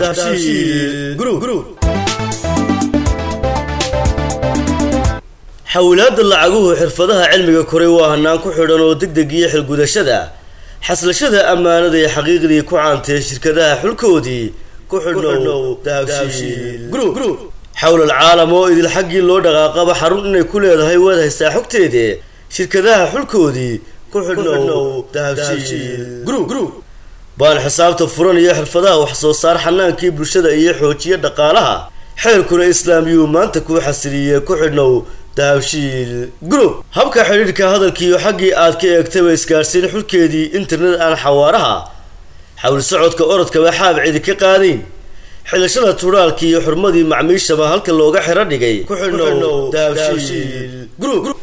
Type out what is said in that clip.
dahabshiil group xawlaadda lacaguhu xirfadaha cilmiga koray waa hanaan ku xidhan oo degdeg iyo xilgudashada xaslashada ammaanada iyo xaqiiqdii ku caantee shirkadaha xulkoodii ku xidhnow dahabshiil group xawlal caalam oo idil xaggii loo dhaqaaqaba xarun inay ku leedahay waad haystaa xogteede shirkadaha xulkoodii ku xidhnow dahabshiil group baan xisaabta furan iyo xirfadaha wax soo saar xanaankii bulshada iyo xoojiya dhaqaalaha xeerkuna islaamiyuu maanta kuu xasiliye ku xidhnow dahabshiil group habka xidhiidhka hadalkiiyo xaggii aad ka eegtaba isgaarsiin xulkeedii internet aan xawaaraha xawl socodka orodkaba xaab cidi ka qaadayn xilashada turaalkii iyo xurmadii macmiishaba halka looga xiro dhigay ku xidhnow dahabshiil group